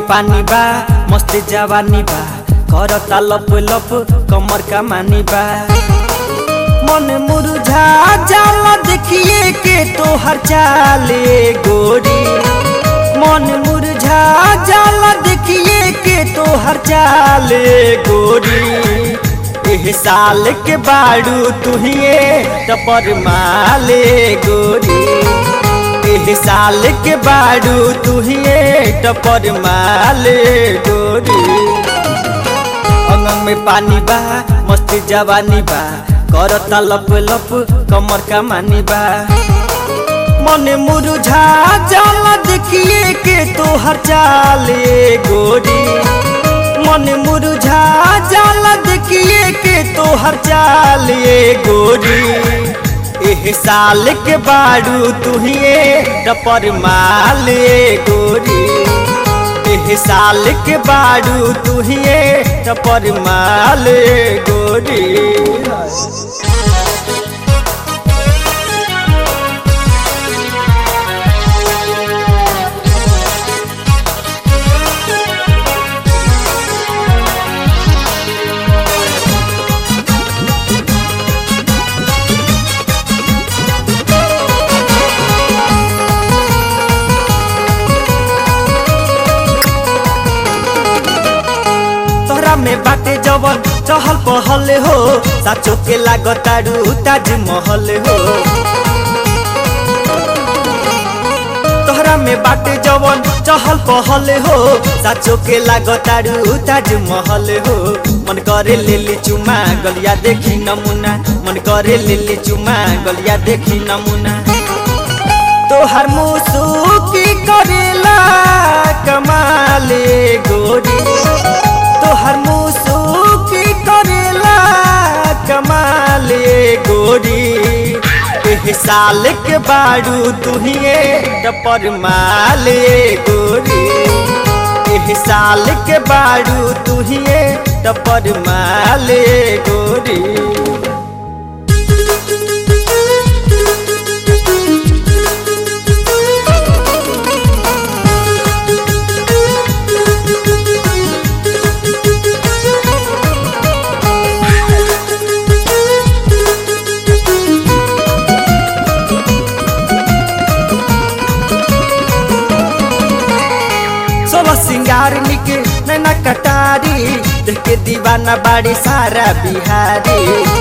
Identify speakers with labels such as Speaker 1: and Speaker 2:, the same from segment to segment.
Speaker 1: पानी बा मस्त जवानी बा करता लप लप कमर का मानी बा मन मुरझा जाला देखिए के तोहर चाले गोरी मन मुरझा जाला देखिए के तोहर चाले गोरी एह साल के बाड़ू तुहिए टपर माले गोरी एह साल के बाड़ू तुहिए टपर माले गोरी अंगन में पानी बा मस्त जवानी बा करता लप लप कमर का मानी बा मन मुरझा जाला देखिए के तोहर चाले गोरी मन मुरझा जाला देखिए के तोहर चाले गोरी एह साल के बाड़ू तुहिए टपर माले गोरी एह साल के बाड़ू तुहिए टपर माले गोरी तोहरा में बाटे जवन चहल पहल हो साचो के लागतारू ताजमहल हो तोहरा में बाटे जवन चहल पहल हो साचो के लागतारू ताजमहल हो मन करे लेली चुमा गलिया देखी नमूना मन करे लेली चुमा गलिया देखी नमूना तोहर मुसुकी करेला कमाले गोरी तोहर मुसुकी करेला कमाले गोरी एह साल के बाड़ू तुहिए टपर माले गोरी एह साल के बाड़ू तुहिए टपर माले गोरी सोलह सिंगार निके नैना कटारी देख के दीवाना बाड़ी सारा बिहारी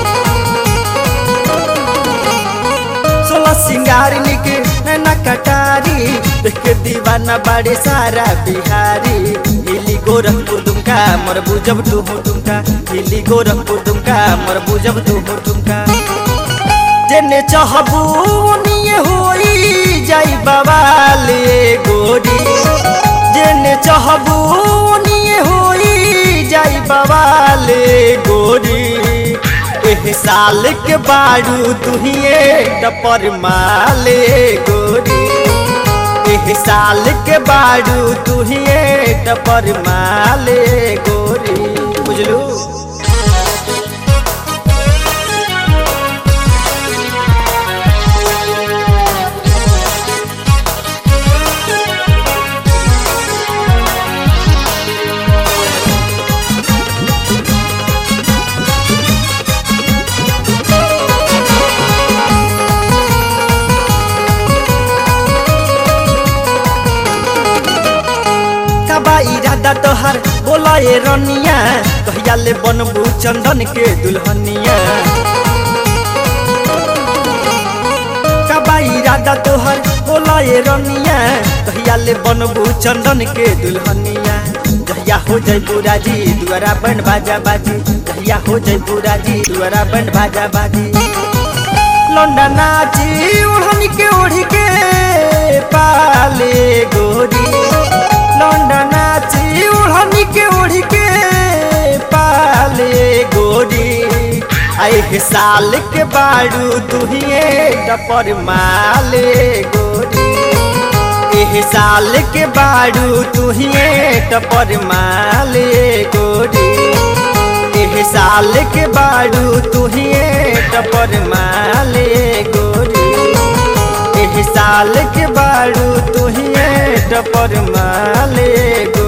Speaker 1: सोलह सिंगार निके नैना कटारी देख के दीवाना बाड़ी सारा बिहारी हिली गोरखपुर दुमका मर बुझब तू हो तुमका हिली गोरखपुर दुमका मर बुझब तू हो तुमका जेने चाहबू ओनिए होई जाई बवाले गोरी जेने चाहबू ओनिए होई जाई बवाले गोरी एह साल के बाड़ू तुहिए टपर माले गोरी एह साल के बाड़ू तुहिए टपर माले गोरी बुझलू कबा इरादा तोहर बोला ए रनिया कहिया ले बनबू चंदन के दुल्हनिया कबा इरादा तोहर बोला ए रनिया कहिया ले बनबू चंदन के दुल्हनिया कहिया हो जयबू राजी दुआरा बन बाजा बाजी कहिया हो जयबू राजी दुआरा बन बाजा बाजी लौंडा नाची ओढ़नी के ओढ़ी के पाले गोरी लौंडा नाची ओढ़नी के ओढ़ी के पाले गोरी आए साल के बाड़ू तुहिए टपर माले गोरी एह साल के बाड़ू तुहिए टपर माले गोरी एह साल के बाड़ू तुहिए टपर माले गोरी एह साल के बाड़ू तुहिए टपर माले